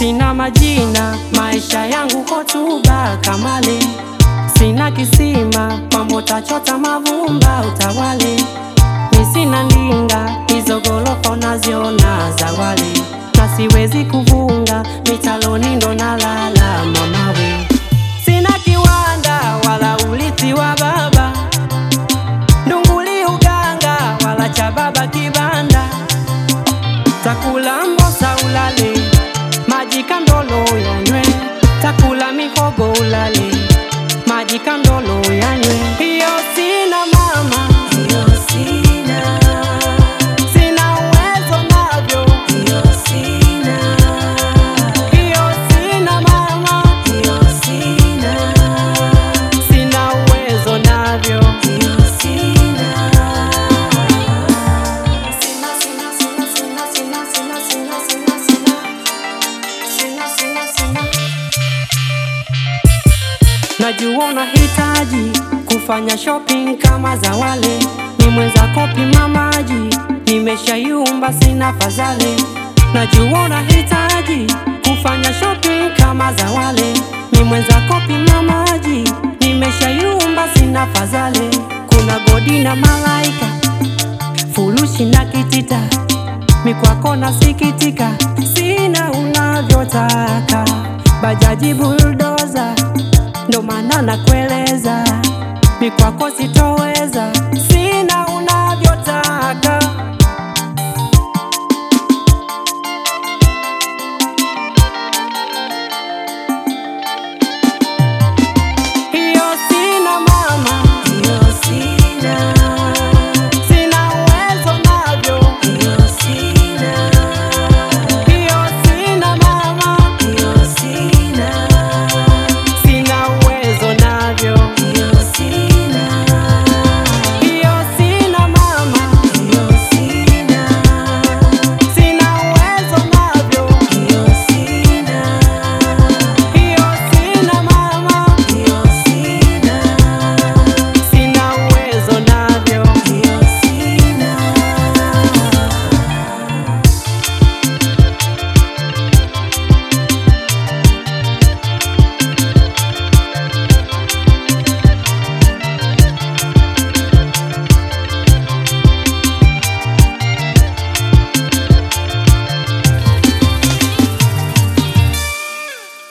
Sina majina, maisha yangu hotuba kamale. Sina kisima, mambo tachota mavumba utawale. Mi sina ndinga, hizo gorofa unaziona za wale, na siwezi kuvunga mitaloni ndo nalala mamawe. Sina kiwanda wala urithi wa baba, ndunguli uganga wala cha baba kibanda, takula mbosa ulale, maji kandolo yanywe, takula mihogo ulale, maji kandolo yanywe. Hiyo sina mama, Hiyo sina, sina uwezo navyo, hiyo sina, hiyo sina mama, hiyo sina, sina uwezo navyo. hiyo sina. Sina, sina, sina, sina, sina, sina, sina, sina, sina. Sina, sina, sina. Najua unahitaji kufanya shopping kama za wale, ni mwenza kopi mamaji, nimeshayumba sina fadhali. Najua unahitaji kufanya shopping kama za wale, ni mwenza kopi mamaji, nimeshayumba sina fadhali. Kuna godi na malaika furushi na kitita, mikwako nasikitika, sina unavyotaka, bajaji buldoza, ndo maana nakueleza, mikwako sitoweza.